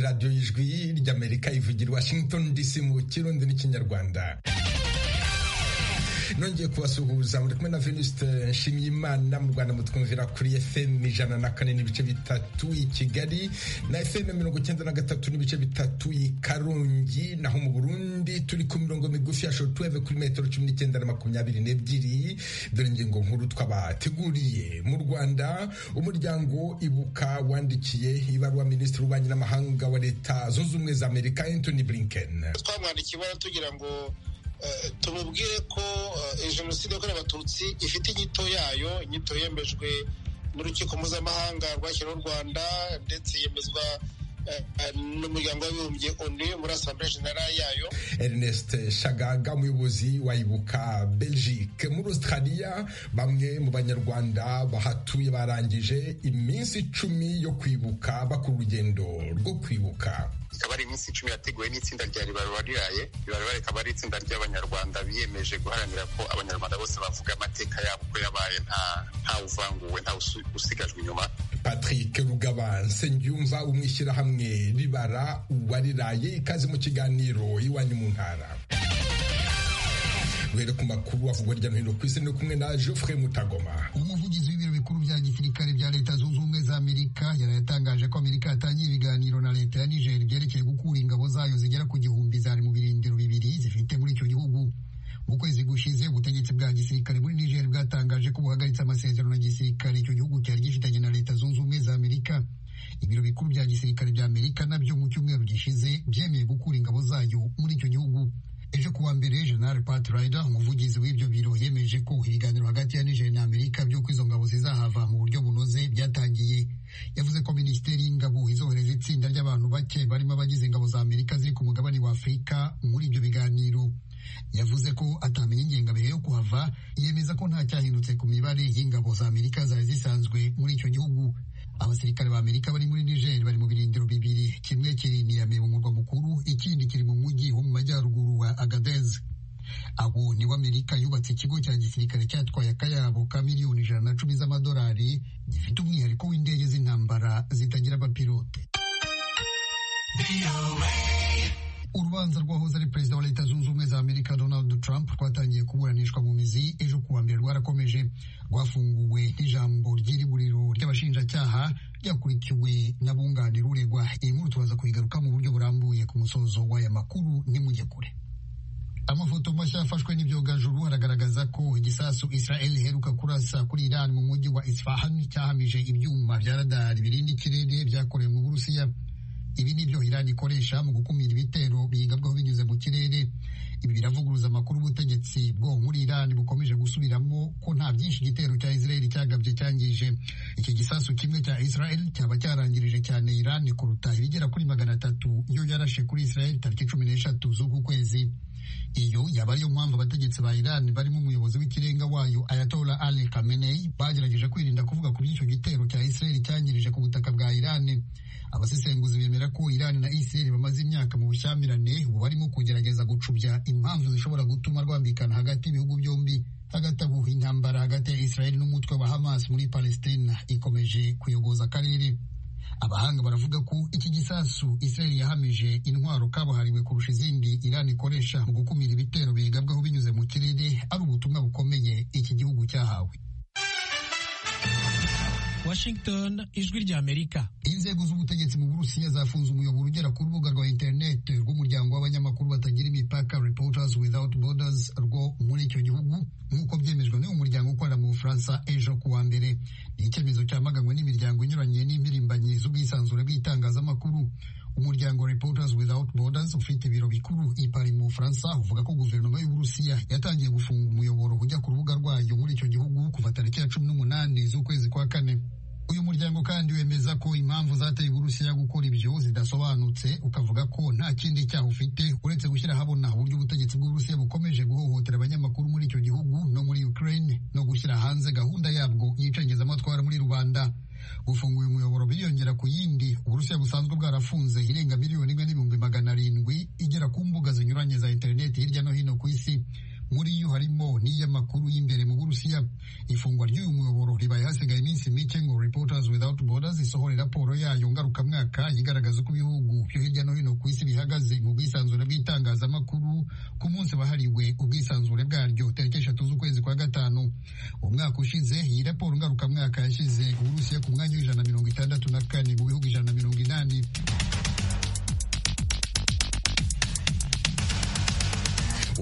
radiyo y'ijwi ry'amerika ivugira washington dc mu kirundi n'ikinyarwanda nongeye kubasuhuza muri kumwe na venuste nshimyimana mu rwanda mutwumvira kuri fm ijana na kane n'ibice bitatu i kigali na fm mirongo icyenda na gatatu n'ibice bitatu i karongi naho mu burundi turi ku mirongo migufi ya shortweve kuri metero cumi n'icyenda na makumyabiri n'ebyiri dore ingingo nkuru twabateguriye mu rwanda umuryango ibuka wandikiye ibaruwa minisitiri w'ububanyi n'amahanga wa leta zunze ubumwe za amerika antony blinken twamwandikiye ibaruwa tugira ngo tumubwire ko jenoside yakorewe abatutsi ifite inyito yayo inyito yemejwe n'urukiko mpuzamahanga rwashyiriweho u rwanda ndetse yemezwa n'umuryango w'abibumbye onu muri asambure generale yayo ernest shagaga umuyobozi wayibuka belgique muri australia bamwe mu banyarwanda bahatuye barangije iminsi icumi yo kwibuka bakora urugendo rwo kwibuka ikaba ari iminsi icumi yateguwe n'itsinda rya ribarura riraye ribarura rikaba ari itsinda ry'abanyarwanda biyemeje guharanira ko abanyarwanda bose bavuga amateka yabo uko yabaye nta uvanguwe nta usigajwe inyuma patrick rugaba nsengiyumva umwishyirahamwe ribara uwariraye ikaze mu kiganiro iwanyu mu ntara duhere ku makuru avugwa hirya no hino ku isi ni kumwe na Geoffrey Mutagoma umuvugizi w'ibiro bikuru bya gisirikare bya leta zunze ubumwe za amerika yaratangaje ko amerika yatangiye ibiganiro na leta ya niger byerekeye gukura ingabo zayo zigera ku gihumbi zari mu birindiro bibiri zifite muri icyo gihugu mu kwezi gushize ubutegetsi bwa gisirikare muri niger bwatangaje ko buhagaritse amasezerano ya gisirikare icyo gihugu cyari gifitanye na leta zunze ubumwe za amerika ibiro bikuru bya gisirikare bya amerika nabyo mu cyumweru gishize byemeye gukura ingabo zayo muri icyo gihugu ejo kuwa mbere jenerali pat rider umuvugizi w'ibyo biro yemeje ko ibiganiro hagati ya niger na amerika by'uko izo ngabo zizahava mu buryo bunoze byatangiye yavuze ko minisiteri y'ingabo izohereza itsinda ry'abantu bake barimo abagize ingabo za amerika ziri ku mugabane wa afurika muri ibyo biganiro yavuze ko atamenya ingengabihe yo kuhava yemeza ko nta cyahindutse ku mibare y'ingabo za amerika zari zisanzwe muri icyo gihugu abasirikare ba amerika bari muri niger bari mu birindiro bibiri kimwe kiri niyame mu murwa mukuru ikindi kiri mu mujyi wo mu majyaruguru wa agadez abo nibo amerika yubatse ikigo cya gisirikare cyatwaye akayabo ka miliyoni ijana na cumi z'amadolari gifite umwihariko w'indege z'intambara zitagira abapilote urubanza rwahoze ari perezida wa leta zunze ubumwe za amerika donald trump rwatangiye kuburanishwa mu mizi ejo kuwa mbere rwarakomeje rwafunguwe n'ijambo ry'iriburiro ry'abashinjacyaha ryakurikiwe n'abunganira uregwa iyi nkuru tubaza kuyigaruka mu buryo burambuye ku musozo w'aya makuru nimujye kure amafoto mashya yafashwe n'ibyogajuru aragaragaza ko igisasu israel iheruka kurasa kuri iran mu mujyi wa isfahan cyahamije ibyuma bya radari birinda ikirere byakorewe mu burusiya ibi ni byo Iran ikoresha mu gukumira ibitero biyigabwaho binyuze mu kirere ibi biravuguruza amakuru ubutegetsi bwo muri Iran bukomeje gusubiramo ko nta byinshi igitero cya Israel cyagabye cyangije iki gisasu kimwe cya Israel cyaba cyarangirije cyane Iran kuruta ibigera kuri magana atatu iyo yarashe kuri Israel tariki cumi n'eshatu z'uku kwezi iyo yaba ariyo mpamvu abategetsi ba Iran barimo umuyobozi w'ikirenga wayo Ayatollah Ali Khamenei bagerageje kwirinda kuvuga ku by'icyo gitero cya Israel cyangirije ku butaka bwa Iran abasesenguzi bemera ko Iran na Israel bamaze imyaka mu bushyamirane ubu barimo kugerageza gucubya impamvu zishobora gutuma rwambikana hagati y'ibihugu byombi hagati aho intambara hagati ya Israel n'umutwe wa Hamas muri Palestina ikomeje kuyogoza akarere abahanga baravuga ko iki gisasu Israel yahamije intwaro kabuhariwe kurusha izindi Iran ikoresha mu gukumira ibitero biyigabwaho binyuze mu kirere ari ubutumwa bukomeye iki gihugu cyahawe Washington ijwi rya Amerika. Inzego z'ubutegetsi mu Burusiya zafunze umuyoboro ugera ku rubuga rwa interineti rw'umuryango w'abanyamakuru batagira imipaka Reporters Without Borders rwo muri icyo gihugu nk'uko byemejwe n'uyu muryango ukorera mu Bufaransa ejo ku wa mbere. Ni icyemezo cyamaganywe n'imiryango inyuranye n'impirimbanyi z'ubwisanzure bw'itangazamakuru. Umuryango Reporters Without Borders ufite ibiro bikuru i Paris mu Bufaransa uvuga ko guverinoma y'Uburusiya yatangiye gufunga umuyoboro ujya ku rubuga rwayo muri icyo gihugu kuva tariki ya cumi n'umunani z'ukwezi kwa kane. uyu muryango kandi wemeza ko impamvu zateye uburusiya gukora ibyo zidasobanutse ukavuga ko nta kindi cyaha ufite uretse gushyira ahabona uburyo ubutegetsi bw'uburusiya bukomeje guhohotera abanyamakuru muri icyo gihugu no muri ukraine no gushyira hanze gahunda yabwo y'icengezamatwara muri rubanda gufunga uyu muyoboro biriyongera ku yindi uburusiya busanzwe bwarafunze irenga miliyoni imwe n'ibihumbi magana arindwi igera ku mbuga zinyuranye za interineti hirya no hino ku isi muri yo harimo n'iy'amakuru y'imbere mu burusiya ifungwa ry'uyu muyoboro ribaye hasigaye iminsi mike ngo reporters without borders isohore raporo yayo ngarukamwaka igaragaza uko ibihugu byo hirya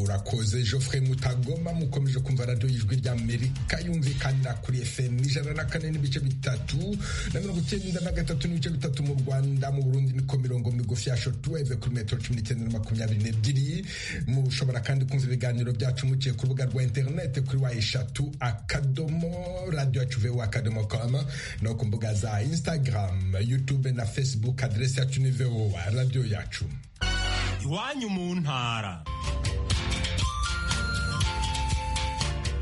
mwakoze geoffrey mutagoma mukomeje kumva radiyo y'ijwi ry'amerika yumvikanira kuri fm ijana na kane n'ibice bitatu na mirongo icyenda na gatatu n'ibice bitatu mu rwanda mu burundi niko mirongo migufi ya shortwave kuri metero cumi n'icyenda na makumyabiri n'ebyiri mushobora kandi kumva ibiganiro byacu muciye ku rubuga rwa interinete kuri wa eshatu akadomo radiyo yacu vuba akadomo kama no ku mbuga za instagram youtube na facebook aderesi yacu ni vowa radiyo yacu iwanyu mu ntara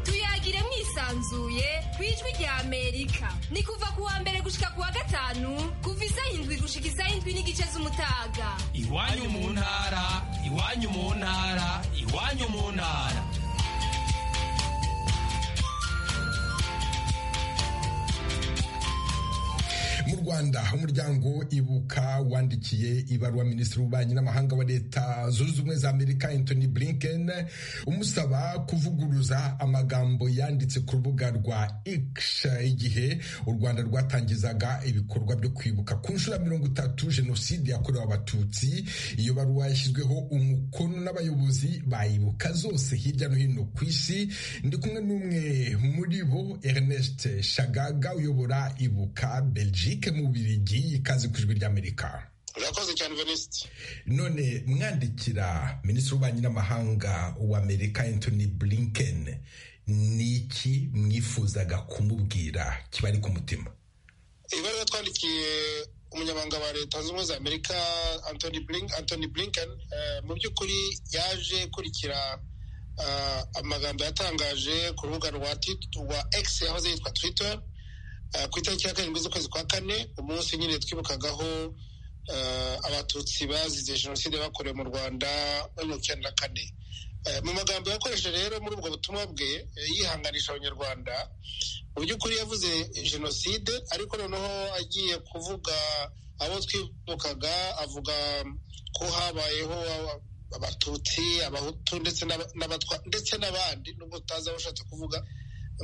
tuyagire mwisanzuye ku ijwi rya amerika ni kuva ku wa mbere gushika ku wa gatanu kuva isaha indwi gushika isaha indwi n'igice z'umutaga iwanyu mu ntara iwanyu mu ntara iwanyu mu ntara mu rwanda umuryango ibuka wandikiye ibaruwa minisitiri w'ububanyi n'amahanga wa leta zunze ubumwe za amerika anthony blinken umusaba kuvuguruza amagambo yanditse ku rubuga rwa x igihe u rwanda rwatangizaga ibikorwa byo kwibuka ku nshuro ya mirongo itatu jenoside yakorewe abatutsi iyo baruwa yashyizweho umukono n'abayobozi bayibuka zose hirya no hino ku isi ndi kumwe n'umwe muri bo ernest shagaga uyobora ibuka belgique Eric Mubirigi ikaze ku ijwi ry'Amerika. urakoze cyane venisiti None mwandikira minisitiri w'ububanyi n'amahanga wa Amerika Anthony Blinken niki mwifuzaga kumubwira kibari ku mutima? ibaruwa twandikiye umunyamabanga wa leta zunze ubumwe za amerika anthony Blink- Anthony blinken eh, mu by'ukuri yaje kurikira ah, amagambo yatangaje ku rubuga rwa Tit- rwa x yahoze yitwa twitter eh, ku itariki ya karindwi z'ukwezi kwa kane umunsi nyine twibukagaho eh, abatutsi bazize jenoside bakorewe mu rwanda muri mirongo icyenda na kane Eh, mu magambo yakoresheje rero muri ubwo butumwa bwe eh, yihanganisha abanyarwanda mu by'ukuri yavuze jenoside ariko noneho agiye kuvuga abo twibukaga avuga ko habayeho abatutsi abahutu ndetse n'aba- n'abatwa ndetse n'abandi nubwo tutazi aho ushatse kuvuga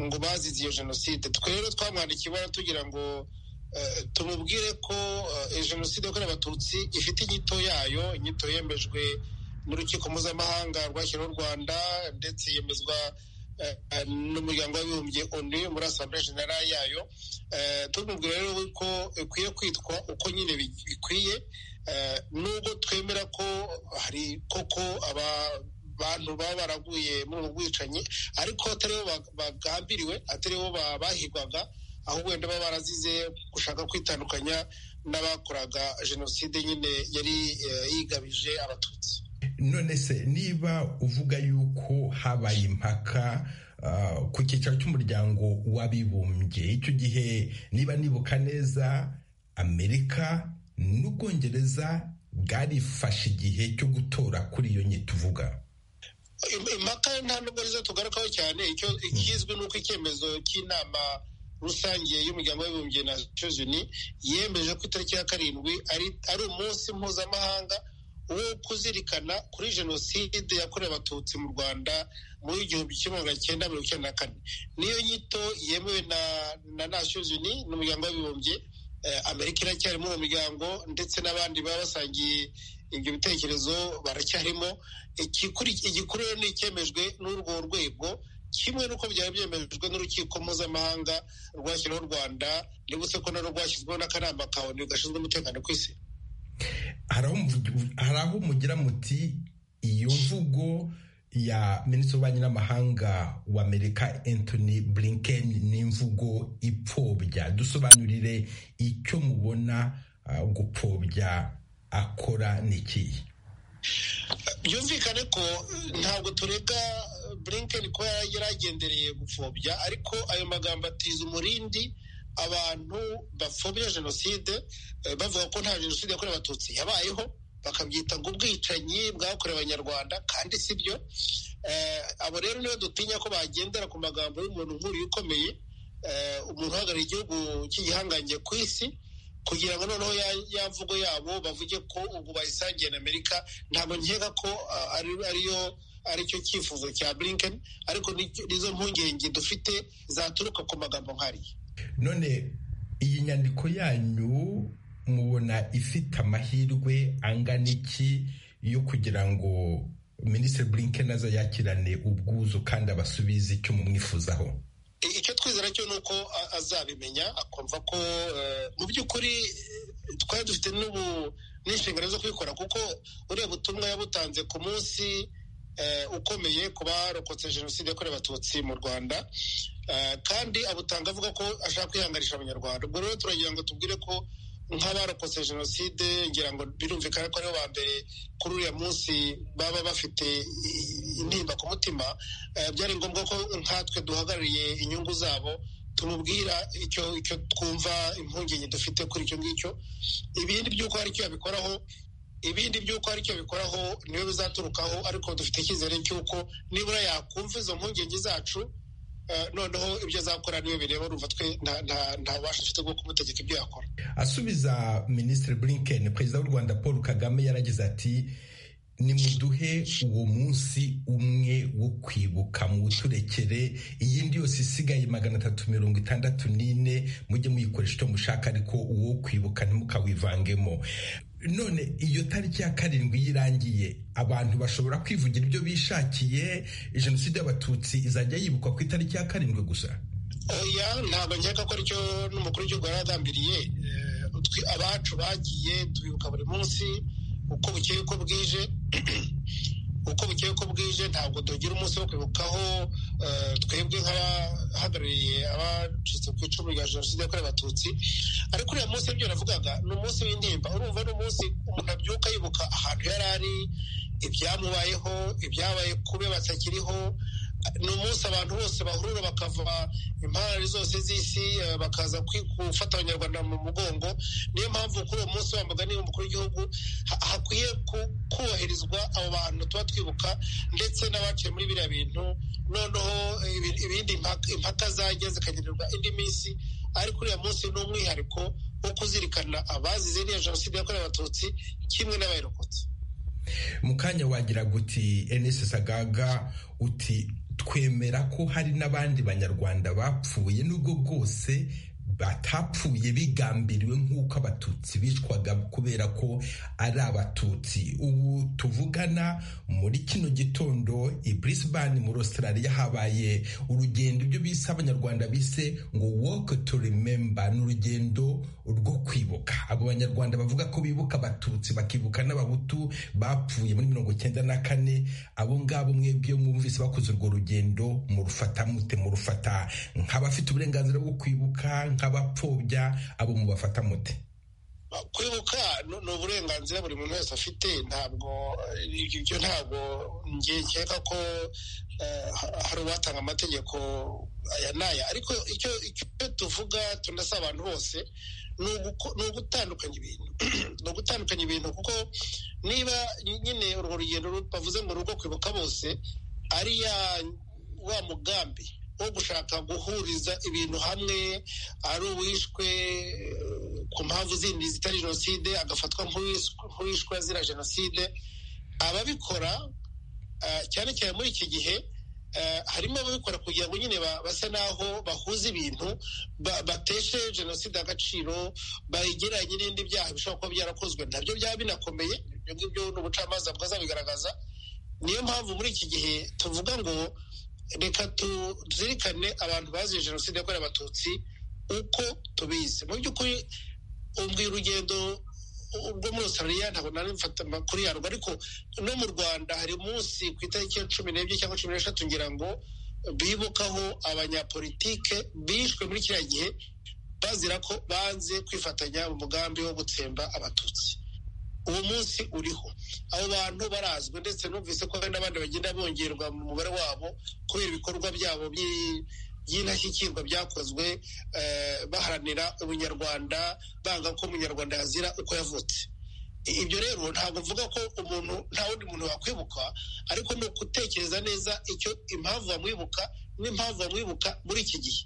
ngo bazize iyo jenoside twe rero twamwandikiye ibara tugira ngo eh, tumubwire ko eh, iyo jenoside yakorewe abatutsi ifite inyito yayo inyito yemejwe n'urukiko mpuzamahanga rwashyiriweho u rwanda ndetse yemezwa eh, eh, n'umuryango w'abibumbye onu muri asambure generale yayo Eh, tumubwira rero ko ikwiye kwitwa uko nyine bi- bikwiye Eh, nubwo twemera ko hari koko aba bantu baba baraguye muri ubu bwicanyi ariko atari bo ba- bagambiriwe atari bo ba- bahigwaga aho wenda baba barazize gushaka kwitandukanya n'abakoraga jenoside nyine yari eh, yigabije abatutsi None se niba uvuga yuko habaye impaka ah, ku cyicaro cy'umuryango w'abibumbye icyo gihe niba nibuka neza Amerika n'Ubwongereza bwarifashe igihe cyo gutora kuri iyo nyito uvuga. Im- impaka nta nubwo arizo tugarukaho cyane icyo ikizwi ni uko icyemezo cy'inama rusange y'umuryango w'abibumbye na Nations Unies yemeje ko itariki ya karindwi ari ari umunsi mpuzamahanga wo kuzirikana kuri jenoside yakorewe abatutsi mu rwanda muri igihumbi kimwe magana cyenda mirongo icyenda na kane niyo nyito yemewe na na Nations Unies n'umuryango w'abibumbye Eh, amerika iracyari muri uwo muryango ndetse n'abandi baba basangiye ibyo bitekerezo baracyarimo Ikikuri- igikuru rero ni icyemejwe n'urwo rwego kimwe n'uko byari byemejwe n'urukiko mpuzamahanga rwashyiraho u rwanda nibutse ko narwo rwashyizweho n'akanama ka onu gashinzwe umutekano ku isi Hari aho muvugi- hari aho mugira muti iyo mvugo ya minisitiri w'ububanyi n'amahanga wa Amerika Anthony Blinken ni imvugo ipfobya dusobanurire icyo mubona ah, gupfobya akora ni ikihe byumvikane ko eh, ntabwo turega eh, blinken ko yari agendereye gupfobya ariko ayo magambo atiza umurindi abantu bapfobya jenoside eh, bavuga ko nta jenoside yakorewe abatutsi yabayeho bakabyita ngo ubwicanyi bwakorewe abanyarwanda kandi si byo Eh, abo rero nibo dutinya ko bagendera ku magambo y'umuntu nk'uriya ukomeye eh, umuntu uhagarariye igihugu cy'igihangange ku isi kugira ngo noneho ya, ya mvugo yabo bavuge ko ubu bayisangiye na amerika ntabwo nkeka ko ah, ari ariyo aricyo cyifuzo cya blinken ariko nicyo- nizo mpungenge dufite zaturuka ku magambo nk'ariya none iyi nyandiko yanyu mubona ifite amahirwe angana iki yo kugira ngo minisitiri blinken aza yakirane ubwuzu kandi abasubize icyo mumwifuzaho icyo twizera cyo ni uko azabimenya akumva ko mu by'ukuri twari dufite n'inshingano zo kubikora kuko uriya butumwa yabutanze ku munsi ukomeye ku barokotse jenoside yakorewe abatutsi mu rwanda kandi abutanga avuga ko ashaka kwihanganisha abanyarwanda ubwo rero turagira ngo tubwire ko nk'abarokotse jenoside ngira ngo birumvikana ko aribo ba mbere kuri uriya munsi baba bafite intimba ku mutima byari ngombwa ko nkatwe duhagarariye inyungu zabo tumubwira icyo icyo twumva impungenge dufite kuri icyo ngicyo ibindi by'uko hari icyo yabikoraho ibindi by'uko hari icyo yabikoraho niyo bizaturukaho ariko dufite icyizere cy'uko nibura yakumva izo mpungenge zacu noneho ibyo azakora niyo bireba urumva twe nta bubasha afite bwo kumutegeka ibyo yakora asubiza minisitiri blinken perezida w'u rwanda paul kagame yaragize ati nimuduhe uwo munsi umwe wo kwibuka mu buturekere iyindi yose isigaye magana atatu mirongo itandatu n'ine mujye muyikoresha icyo mushaka ariko uwo kwibuka ntimukawivangemo none iyo tariki ya karindwi yirangiye abantu bashobora kwivugira ibyo bishakiye jenoside y'abatutsi izajya yibukwa ku itariki ya karindwi gusa oya ntabwo nkeka ko aricyo n'umukuru w'igihugu yari agambiriye abacu bagiye tubibuka buri munsi uko bukeye uko bwije uko bukeye uko bwije ntabwo tugira umunsi wo kwibukaho twebwe nk'abahagarariye abacitse ku icumu rya jenoside yakorewe abatutsi ariko uriya munsi ibyo navugaga ni umunsi w'intimba urumva ni umunsi umuntu abyuka yibuka ahantu yari ari ibyamubayeho ibyabaye kube batakiriho ni umunsi abantu bose bahurura bakava impande zose z'isi bakaza gufata abanyarwanda mu mugongo niyo mpamvu kuri uwo munsi wambaga niba umukuru w'igihugu hakwiye kubahirizwa abo bantu tuba twibuka ndetse n'abaciye muri biriya bintu noneho ibindi impaka zajya zikagenerwa indi minsi ariko uriya munsi ni umwihariko wo kuzirikana abazize n'iyo jenoside yakorewe abatutsi kimwe n'abayirokotse mu kanya wagira guti enesi sagaga uti twemera ko hari n'abandi banyarwanda bapfuye nubwo bwose batapfuye bigambiriwe nk'uko abatutsi bicwaga kubera ko ari abatutsi ubu tuvugana muri kino gitondo i Brisbane muri Australia habaye urugendo ibyo bise abanyarwanda bise ngo walk to remember ni urugendo rwo kwibuka abo banyarwanda bavuga ko bibuka abatutsi bakibuka n'abahutu bapfuye muri mirongo cyenda na kane abo ngabo mwebwe mwumvise bakoze urwo rugendo murufata mute murufata nk'abafite uburenganzira bwo kwibuka nk'abapfobya abo mubafata mute kwibuka ni uburenganzira buri muntu wese afite ntabwo ibyo ntabwo nkeka ko hari uwatanga amategeko aya n'aya ariko icyo tuvuga tunasaba abantu bose ni ugutandukanya ibintu ni ugutandukanya ibintu kuko niba nyine urwo rugendo bavuze ngo rugo kwibuka bose ari wa mugambi wo gushaka guhuriza ibintu hamwe ari uwishwe ku mpamvu zindi zitari jenoside agafatwa nk'uwishwe azira jenoside ababikora cyane cyane muri iki gihe harimo ababikora kugira ngo nyine basa n'aho bahuza ibintu bateshe jenoside agaciro bayigeranye n'ibindi byaha bishobora kuba byarakozwe ntabyo byaba binakomeye ibyo ngibyo ni ubucamanza bwazabigaragaza niyo mpamvu muri iki gihe tuvuga ngo reka tuzirikane abantu baziye jenoside yakorewe abatutsi uko tubizi mu by'ukuri ubwo urugendo rwo muri australia ntabwo nari mfata amakuru yarwo ariko no mu rwanda hari umunsi ku itariki ya cumi n'ebyiri cyangwa cumi n'eshatu ngira ngo bibukaho abanyapolitike bishwe muri kiriya gihe bazira ko banze kwifatanya mu mugambi wo gutsemba abatutsi uwo munsi uriho abo bantu barazwi ndetse numvise ko hari n'abandi bagenda bongerwa mu mubare wabo kubera ibikorwa byabo by'indashyikirwa byakozwe baharanira ubunyarwanda banga ko umunyarwanda yazira uko yavutse ibyo rero ntabwo mvuga ko umuntu nta wundi muntu wakwibuka ariko ni ukutekereza neza icyo impamvu bamwibuka n'impamvu bamwibuka muri iki gihe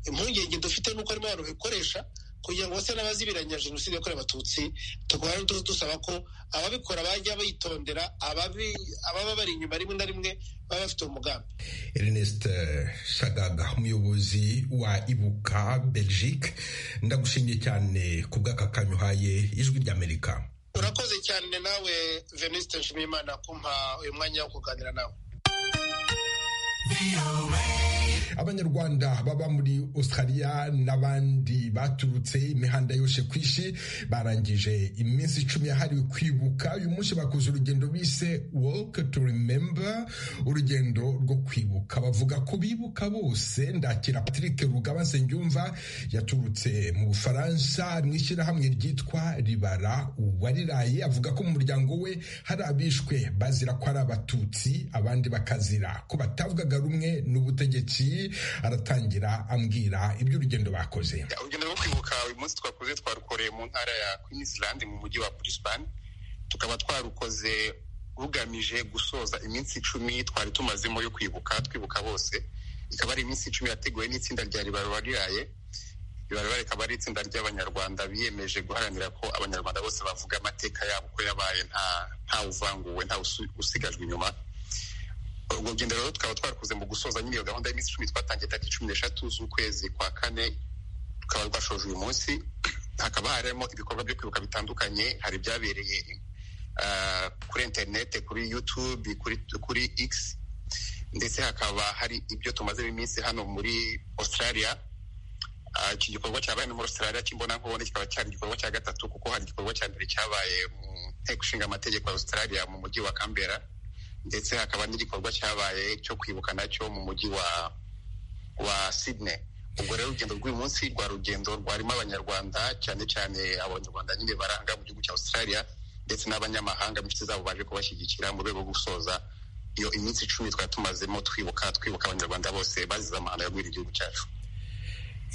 impungenge dufite nuko harimo abantu babikoresha kugira ngo bose n'abazibiranya jenoside yakorewe abatutsi tukaba dusaba ko ababikora bajya bayitondera ababa bari inyuma rimwe na rimwe baba bafite umugambi Ernest shagaga umuyobozi wa ibuka belgique ndagushimiye cyane ku bw'aka kanya uhaye ijwi ry'amerika urakoze cyane nawe venisite nshimiyimana kumpa uyu mwanya wo kuganira nawe abanyarwanda baba muri australia n'abandi baturutse imihanda yose ku isi barangije iminsi icumi yahariwe kwibuka uyu munsi bakoze urugendo bise walk to remember urugendo rwo kwibuka bavuga ko bibuka bose ndakira patrick rugaba nsengiyumva yaturutse mu bufaransa mu ishyirahamwe ryitwa ribara uwariraye avuga ko mu muryango we hari abishwe bazira ko ari abatutsi abandi bakazira ko batavugaga rumwe n'ubutegetsi aratangira ambwira iby'urugendo bakoze urugendo rwo kwibuka uyu munsi twakoze twarukoreye mu ntara ya queensland mu mujyi wa brisbane tukaba twarukoze rugamije gusoza iminsi icumi twari tumazemo yo kwibuka twibuka bose ikaba ari iminsi icumi yateguwe n'itsinda rya ribarura riraye ribarura rikaba ari itsinda ry'abanyarwanda biyemeje guharanira ko abanyarwanda bose bavuga amateka yabo uko yabaye nta ntawuvanguwe usigajwe inyuma urwo rugendo rero tukaba twarukoze mu gusoza nyine iyo gahunda y'iminsi icumi twatangiye tariki cumi n'eshatu z'ukwezi kwa kane rukaba rwashoje uyu munsi hakaba harimo ibikorwa byo kwibuka bitandukanye hari ibyabereye ah, kuri interinete kuri yutube kuri, kuri x ndetse hakaba hari ibyo tumazemo iminsi hano muri australia Ah, iki gikorwa cyabaye no muri australia cy'imbonankubone kikaba cyari igikorwa cya gatatu kuko hari igikorwa cya mbere cyabaye mu nteko ishinga amategeko ya australia mu mujyi wa canberra ndetse hakaba n'igikorwa cyabaye cyo kwibuka nacyo mu mujyi wa wa sydney ubwo rero urugendo rw'uyu munsi rwa rugendo rwarimo abanyarwanda cyane cyane abanyarwanda nyine baranga mu gihugu cya australia ndetse n'abanyamahanga mu inshuti zabo baje kubashyigikira mu rwego rwo gusoza iyo iminsi icumi twari tumazemo twibuka twibuka abanyarwanda bose bazize amahano yagwira igihugu cyacu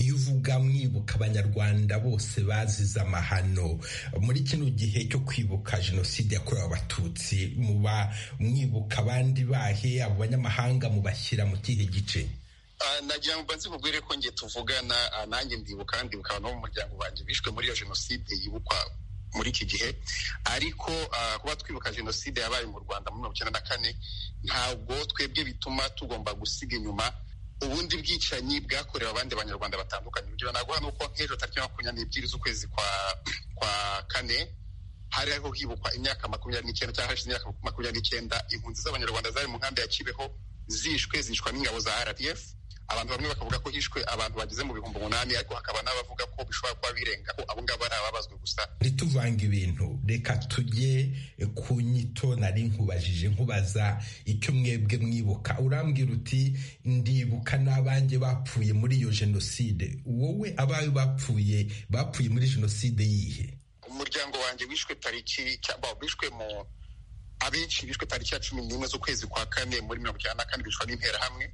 iyo uvuga mwibuka abanyarwanda bose bazize amahano muri kino gihe cyo kwibuka jenoside yakorewe abatutsi muba mwibuka abandi bahe abo banyamahanga mubashyira mu kihe gice Ah, nagira ngo mbanze mubwire ko njye tuvugana ah, nanjye ndibuka ndibuka abantu bo mu muryango wanjye bishwe muri iyo jenoside yibukwa muri iki gihe ariko ah, kuba twibuka jenoside yabaye mu rwanda muri mirongo icyenda na kane ntabwo twebwe bituma tugomba gusiga inyuma ubundi bwicanyi bwakorewe abandi banyarwanda batandukanye urugero naguha ni uko nk'ejo tariki makumyabiri n'ebyiri z'ukwezi kwa kwa kane hari hariho hibukwa imyaka makumyabiri n'icyenda cyangwa hashize imyaka makumyabiri n'icyenda impunzi z'abanyarwanda zari mu nkambi ya kibeho zishwe zicwa n'ingabo za rdf abantu bamwe bakavuga ko hishwe abantu bageze mu bihumbi umunani ariko hakaba n'abavuga ko bishobora kuba birenga ko abo ngabo ari ababazwe gusa ntituvanga ibintu reka tujye ku nyito nari nkubajije nkubaza icyo mwebwe mwibuka urambwira uti ndibuka n'abanjye bapfuye muri iyo jenoside wowe abawe bapfuye bapfuye muri jenoside yihe umuryango wanjye wishwe tariki cyangwa wishwe mu abenshi bishwe tariki ya cumi n'imwe z'ukwezi kwa kane muri mirongo icyenda na kane bicwa n'interahamwe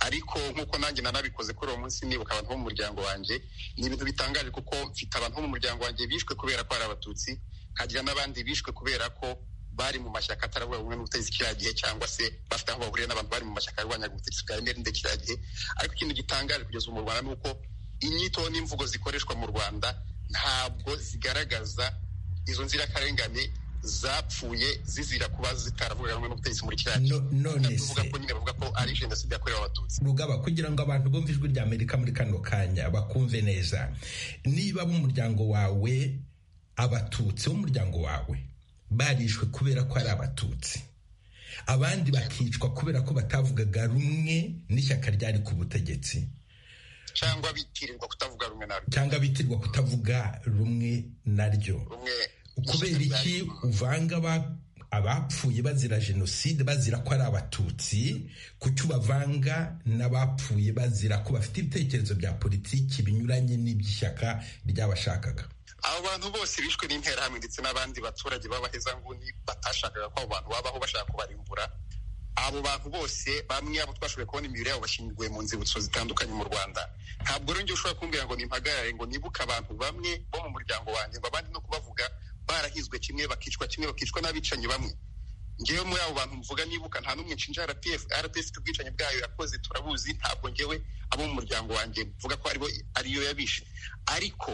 ariko nk'uko nanjye nanabikoze kuri uwo munsi nibuka abantu bo mu muryango wanjye ni ibintu bitangaje kuko mfite abantu bo mu muryango wanjye bishwe kubera ko ari abatutsi nkagira n'abandi bishwe kubera ko bari mu mashyaka atarabura bumwe n'ubutegetsi kiriya gihe cyangwa se bafite aho bahuriye n'abantu bari mu mashyaka yarwanyaga ubutegetsi bwa emerinde kiriya gihe ariko ikintu gitangaje kugeza ubu mu rwanda ni uko inyito n'imvugo zikoreshwa mu rwanda ntabwo zigaragaza izo nzirakarengane zapfuye zizira kuba zitaravuga rumwe n'ubutegetsi muri kiriya gihe No- none se- tuvuga ko nyine bavuga ko ari jenoside yakorewe abatutsi rugaba kugira ngo abantu bumve ijwi rya amerika muri kano kanya bakumve neza niba b'umuryango wawe abatutsi b'umuryango wawe barishwe kubera ko ari abatutsi abandi bakicwa kubera ko batavugaga rumwe n'ishyaka ryari ku butegetsi cyangwa bitirirwa kutavuga rumwe na rumwe cyangwa bitirwa kutavuga rumwe naryo rumwe kubera iki uvanga aba- abapfuye bazira jenoside bazira ko ari abatutsi kuki ubavanga n'abapfuye bazira ko bafite ibitekerezo bya politiki binyuranye n'iby'ishyaka ry'abashakaga abo bantu bose bishwe n'interahamwe ndetse n'abandi baturage b'abahezanguni batashakaga ko abo bantu babaho bashaka kubarimbura abo bantu bose bamwe abo twashoboye kubona imibiri yabo bashyinguye mu nzibutso zitandukanye mu rwanda ntabwo rero njye ushobora kumbwira ngo nimpagarare ngo nibuke abantu bamwe bo mu muryango wanjye ngo abandi no kubavuga barahizwe kimwe bakicwa kimwe bakicwa n'abicanyi bamwe ngewe muri abo bantu mvuga nibuka nta n'umwe nshinja rpf rpf ifite ubwicanyi bwayo yakoze turabuzi ntabwo ngewe abo mu muryango wanjye mvuga ko aribo ariyo yabishe ariko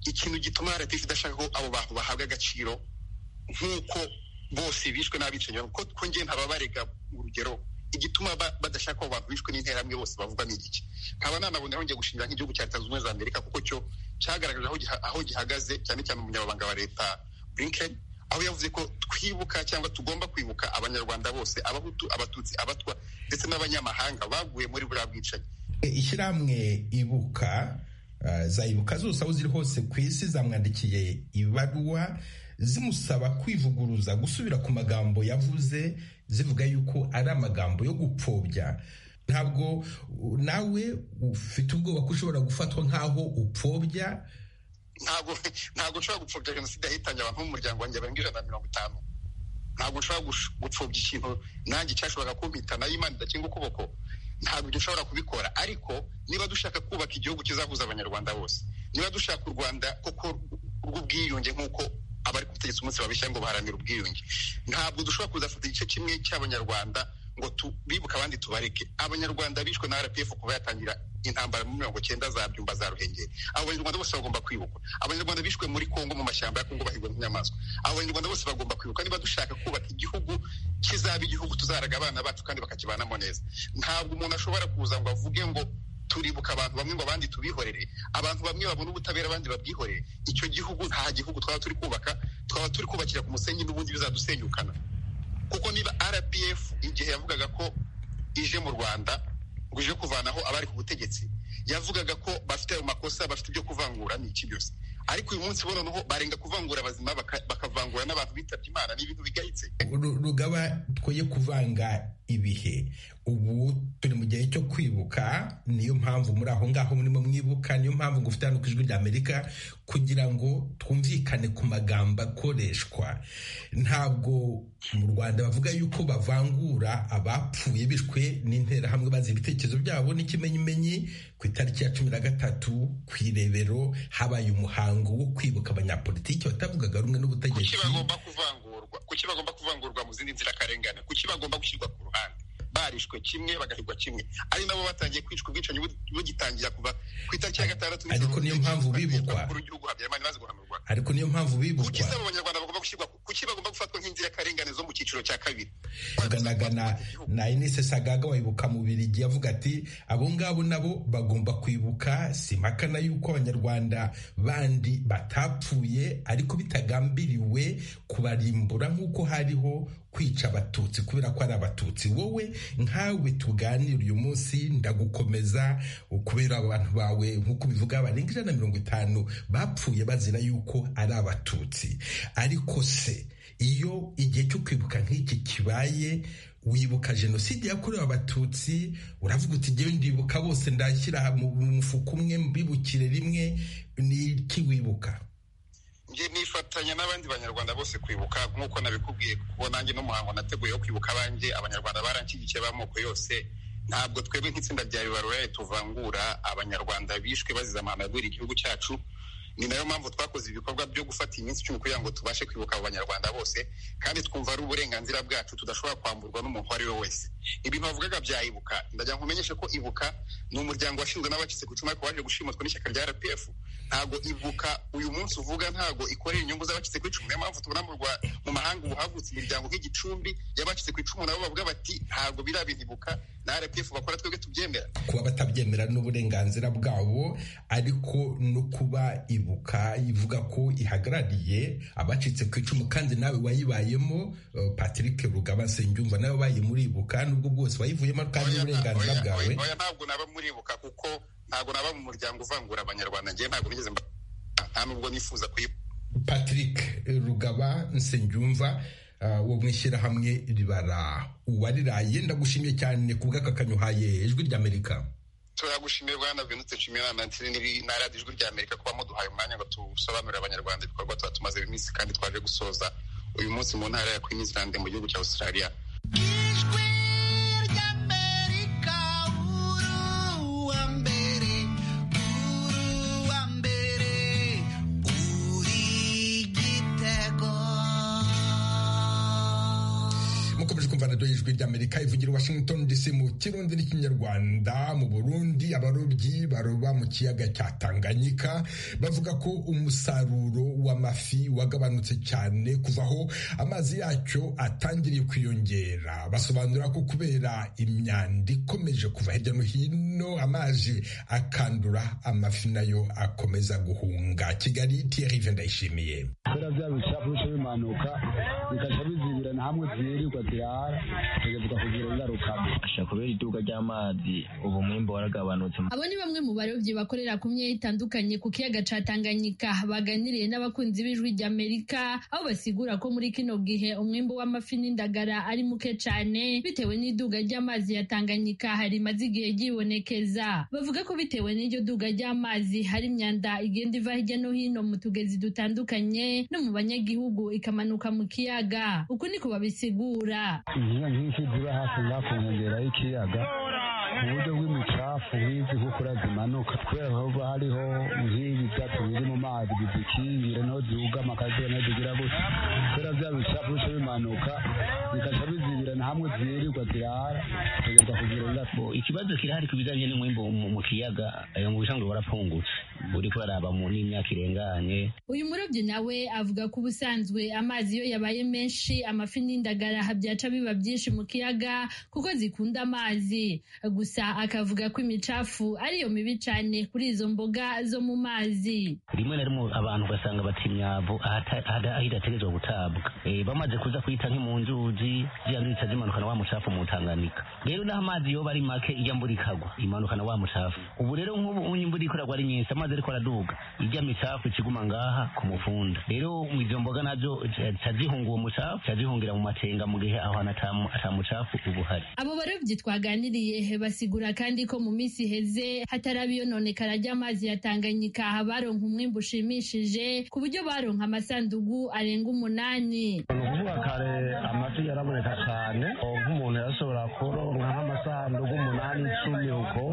ikintu gituma rpf idashaka ko abo bantu bahabwa agaciro nk'uko bose bishwe n'abicanyi kuko ko njye ntababarega urugero igituma ba- badashaka abo bantu bishwe n'interahamwe bose bavuga ni iki nkaba nanaboneraho njya gushingira nk'igihugu cya leta zunze ubumwe za amerika kuko cyo cyagaragaje aho giha- aho gihagaze cyane cyane umunyamabanga wa leta burinkeni aho yavuze ko twibuka cyangwa tugomba kwibuka abanyarwanda bose abahutu abatutsi abatwa ndetse n'abanyamahanga baguye muri buriya bwicanyi ishyirahamwe ibuka zayibuka zose aho ziri hose ku isi zamwandikiye ibaruwa zimusaba kwivuguruza gusubira ku magambo yavuze zivuga yuko ari amagambo yo gupfobya ntabwo nawe ufite ubwoba ko ushobora gufatwa nk'aho upfobya ntabwo ntabwo ushobora gupfobya jenoside yahitanye abantu b'umuryango wanjye barenga ijana na mirongo itanu ntabwo ushobora gupfobya ikintu nanjye cyashoboraga kumpita nayo imana idakinga ukuboko ntabwo dushobora kubikora ariko niba dushaka kubaka igihugu kizahuza abanyarwanda bose niba dushaka u rwanda koko rw'ubwiyunge nk'uko abari ku butegetsi umunsi babishya ngo baharanire ubwiyunge ntabwo dushobora kuzafata igice kimwe cy'abanyarwanda ngo bibuke abandi tubareke abanyarwanda bishwe na rpf kuva yatangira intambara muri mirongo cyenda za byumba za ruhengeri abo banyarwanda bose bagomba kwibukwa abanyarwanda bishwe muri kongo mu mashyamba ya kongo bahigwa n'inyamaswa abo banyarwanda bose bagomba kwibuka niba dushaka kubaka igihugu kizaba igihugu tuzaraga abana bacu kandi bakakibanamo neza ntabwo umuntu ashobora kuza ngo avuge ngo turibuka abantu bamwe ngo abandi tubihorere abantu bamwe babona ubutabera abandi babwihorere icyo gihugu nta gihugu twaba turi kubaka twaba turi kubakira ku musenyi n'ubundi bizadusenyukana kuko niba rpf igihe yavugaga ko ije mu rwanda ngo ije kuvanaho abari ku butegetsi yavugaga ko bafite ayo makosa bafite ibyo kuvangura ni iki byose ariko uyu munsi bo noneho barenga kuvangura abazima bakavangura n'abantu bitabye imana ni ibintu bigayitse rugaba twoye kuvanga ibihe ubu turi mu gihe cyo kwibuka niyo mpamvu muri aho ngaho murimo mwibuka niyo mpamvu ngo ufite hano ku ijwi ry'amerika kugira ngo twumvikane ku magambo akoreshwa ntabwo mu rwanda bavuga yuko bavangura abapfuye bishwe n'interahamwe bazi ibitekerezo byabo n'ikimenyimenyi ku itariki ya cumi na gatatu ku irebero habaye umuhango wo kwibuka abanyapolitiki batavugaga rumwe n'ubutegetsi kuki bagomba kuvangurwa mu zindi nzirakarengane kuki bagomba gushyirwa ku ruhande barishwe kimwe bagahigwa kimwe ari nabo batangiye kwicwa ubwicanyi bugitangira kuva ku itariki ya gatandatu ariko niyo mpamvu bibukwa ariko niyo mpamvu bibukwa kuki saba abanyarwanda bagomba gushyirwa kuki bagomba gufatwa nk'inzirakarengane zo mu cyiciro cya kabiri baganaga na na Inese Sagaga wayibuka mu Birigi yavuga ati abo ngabo nabo bagomba kwibuka si makana yuko abanyarwanda bandi batapfuye ariko bitagambiriwe kubarimbura nk'uko hariho kwica abatutsi kubera ko ari abatutsi wowe nkawe tuganira uyu munsi ndagukomeza kubera abantu bawe nk'uko bivuga barenga ijana na mirongo itanu bapfuye bazira yuko ari abatutsi ariko se iyo igihe cyo kwibuka nk'iki kibaye wibuka jenoside yakorewe abatutsi uravuga uti ngewe ndibuka bose ndashyira mu mufuka umwe mbibukire rimwe ni iki wibuka njye nifatanya n'abandi banyarwanda bose kwibuka nk'uko nabikubwiye kuko nanjye n'umuhango nateguye wo kwibuka abanjye abanyarwanda baranshyigikiye b'amoko yose ntabwo twebwe nk'itsinda rya bibaruraye tuvangura abanyarwanda bishwe bazize amahano agwira igihugu cyacu ni nayo mpamvu twakoze ibikorwa byo gufata iminsi icumi kugira ngo tubashe kwibuka abo banyarwanda bose kandi twumva ari uburenganzira bwacu tudashobora kwamburwa n'umuntu uwo ari we wese ibintu bavugaga bya ibuka ndagira ngo umenyeshe ko ibuka ni umuryango washinzwe n'abacitse ku icumu ariko waje gushimutwa n'ishyaka rya rpf ntabwo ibuka uyu munsi uvuga ntabwo ikorera inyungu z'abacitse ku icumu niyo mpamvu tubona mu mahanga ubu havutse imiryango nk'igicumbi y'abacitse ku icumu nabo bavuga bati ntabwo biriya bintu ibuka na rpf bakora twebwe tubyemera kuba batabyemera n'uburenganzira bwabo ariko no kuba ibuka ivuga ko ihagarariye abacitse ku icumu kandi nawe wayibayemo patrick rugaba nsengiyumva nawe wabaye muri ibuka nubwo bwose wayivuyemo kandi n'uburenganzira bwawe ntabwo naba muri ibuka kuko ntabwo naba mu muryango uvangura abanyarwanda njyewe ntabwo nigeze nta nubwo nifuza kuyibuka patrick rugaba nsengiyumva wo mu ishyirahamwe ribara uwariraye ndagushimiye cyane ku bw'akakanyo uhaye ijwi ry'amerika turagushimiye bwana venutse nshimiyimana ndetse na radiyo ijwi rya amerika kuba muduhaye umwanya ngo tusobanurire abanyarwanda ibikorwa tuba tumaze iminsi kandi twaje gusoza uyu munsi mu ntara ya queensland mu gihugu cya australia radiyo y'ijwi ry'amerika ivugira i washington dc mu kirundi n'ikinyarwanda mu burundi abarobyi baroba mu kiyaga cya tanganyika bavuga ko umusaruro w'amafi wagabanutse cyane kuva aho amazi yacyo atangiriye kwiyongera basobanura ko kubera imyanda ikomeje kuva hirya no hino amazi akandura amafi nayo akomeza guhunga kigali thierry vendayishimiye kubera bya bicapu bice bimanuka bikajya bizibirana hamwe zirirwa zirara zigavuga kugira ingaruka ashobora kubera iduka ry'amazi ubu mwimbo waragabanutse abo ni bamwe mu barobyi bakorera ku myanya itandukanye ku kiyaga ca tanganyika baganiriye n'abakunzi b'ijwi ry'amerika aho basigura ko muri kino gihe umwimbo w'amafi n'indagara ari muke cyane bitewe n'iduga ry'amazi ya tanganyika rimaze igihe ryibonekeza bavuga ko bitewe n'iryo duga ry'amazi hari imyanda igenda iva hirya no hino mu tugezi dutandukanye no mu banyagihugu ikamanuka mu kiyaga uku niko babisigura iziba nk'ifi ziba hafi ngaho ku nkengero y'ikiyaga mu buryo bw'imicafu nk'izi kukura zimanuka kubera haba hariho nk'ibi byatsi biri mu mazi bizikingira niho zihugama akazuba niho zigira gutya kubera bya bicafu bice bimanuka bikajya bizibirana hamwe zirirwa zirara zikageza kugira ingaruka ikibazo kirahari ku bijyanye n'umwimbo mu mu kiyaga ayo mu bishangwe warapfungutse uri kuraraba mu n'imyaka irenganye uyu murobyi nawe avuga ko ubusanzwe amazi iyo yabaye menshi amafi n'indagara byaca biba byinshi mu kiyaga kuko zikunda amazi gusa akavuga ko imicafu ariyo mibi cyane kuri izo mboga zo mu mazi rimwe na rimwe abantu ugasanga bata imyavu ahata- ahada- aho idategerezwa gutabwa Eh, bamaze kuza kuyita nk'imu nzuzi ziyazica zimanukana wa mucafu mu tanganyika rero n'aho amazi yoba ari make ijya mbura ikagwa imanukana wa mucafu ubu rero nk'ubu imvura ikoragwa ari nyinshi amazi ariko araduga ijya micafu ikiguma ngaha ku mufunda rero izo mboga nabyo zica zihunga uwo mucafu zica zihungira mu matenga mu gihe aho hantu ata- ata mucafu uba uhari Abo barobyi twaganiriye basigura kandi ko mu minsi iheze hataraba iyononekara ry'amazi ya Tanganyika baronka umwimbu ushimishije ku buryo baronka amasandugu arenga umunani. ni ukuvuga kare amafi yaraboneka cyane ubu nk'umuntu yashobora kuronka nk'amasanduku umunani icumi uko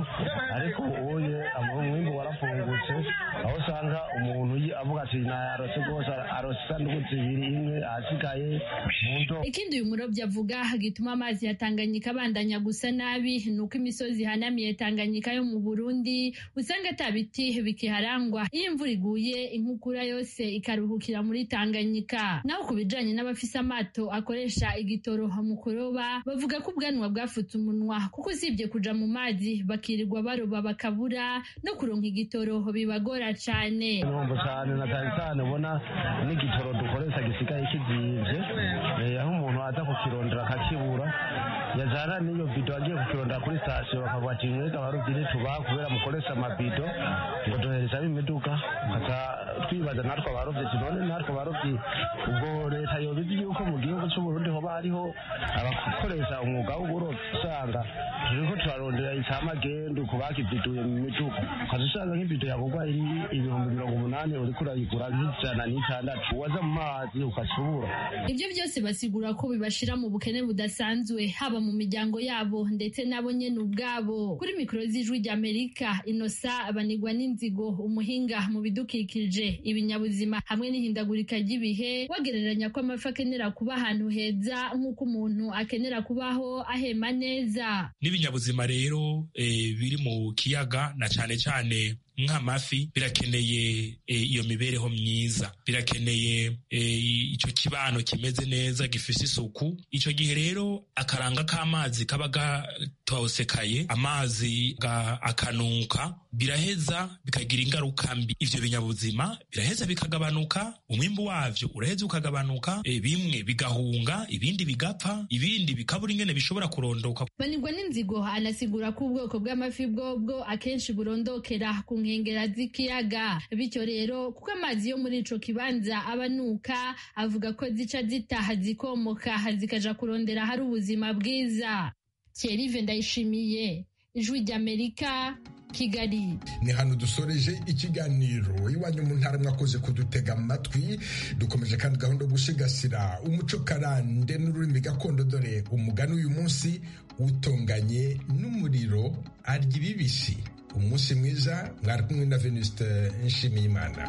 ariko ubuye umwimbu warafungutse aho usanga umuntu yi- avuga ati nayarose rwose arose isanduku zibiri imwe ahasigaye mu ndobo Ikindi uyu murobyi avuga gituma amazi ya Tanganyika abandanya gusa nabi ni uko imisozi ihanamiye Tanganyika yo mu Burundi usanga ata biti bikiharangwa iyo imvura iguye inkukura yose ikaruhukira muri Tanganyika. Naho ku bijanye n'abafise amato akoresha igitoro mu kuroba bavuga ko ubwanwa bwafutse umunwa kuko usibye kuja mu mazi bakirirwa baroba bakabura no kuronka igitoro bibagora cane. ibihombo cyane na cyane cyane ubona n'igitoro dukoresha gisigaye kizimvye Eh, aho umuntu aza kukirondera akakibura yajana n'iyo bido agiye kukirondera kuri sitasiyo bakavuga ati mwega barubyi ntitubaha kubera mukoresha amabido ngo duhereza bimiduga tukaza twibaza natwe abarobyi ati none natwe abarobyi ubwo leta yobizi yuko mu gihugu c'uburundi hoba hariho abakoresha umwuga w'uburobyi usanga turiko turarondera icamagendo ku bakibiduye mu miduga ukaza usanga nk'ibido yagurwa iri ibihumbi mirongo umunani uriko urayigura nk'ijana n'itandatu waza mu mazi ukasubura Ibyo byose basigura ko bibashira mu bukene budasanzwe haba mu miryango yabo ndetse nabo nyene ubwabo. Kuri mikoro z'ijwi ry'Amerika, Inosa abanigwa n'inzigo umuhinga mu bidukikije, ibinyabuzima hamwe n'ihindagurika ry'ibihe, bagereranya ko amafi akenera kuba ahantu heza nk'uko umuntu akenera kubaho ahema neza. n'ibinyabuzima rero eh, biri mu kiyaga na cyane cyane nk'amafi birakeneye eh, iyo mibereho myiza birakeneye eh, icyo kibano kimeze neza gifite isuku icyo gihe rero akaranga k'amazi kaba gatosekaye amazi ga- akanuka biraheza bikagira ingaruka mbi ivyo binyabuzima biraheza bikagabanuka umwimbu wavyo uraheza ukagabanuka eh, bimwe bigahunga ibindi bigapfa ibindi bikabura ingene bishobora kurondoka Banigwa n'inzigo anasigura ko ubwoko bw'amafi bwobwo akenshi burondokera ku nkengera z'ikiyaga bityo rero kuko amazi yo muri ico kibanza abanuka avuga ko zica zitaha zikomoka zikaja kurondera hari ubuzima bwiza Thierry Vendayishimiye Ijwi ry'Amerika Kigali ni hano dusoreje ikiganiro iwanyu mu ntara mwakoze kudutega amatwi dukomeje kandi gahunda yo gusigasira umuco karande n'ururimi gakondo dore umugani uyu munsi utonganye n'umuriro arya ibibisi umunsi mwiza mwari kumwe na venuste nshimiyimana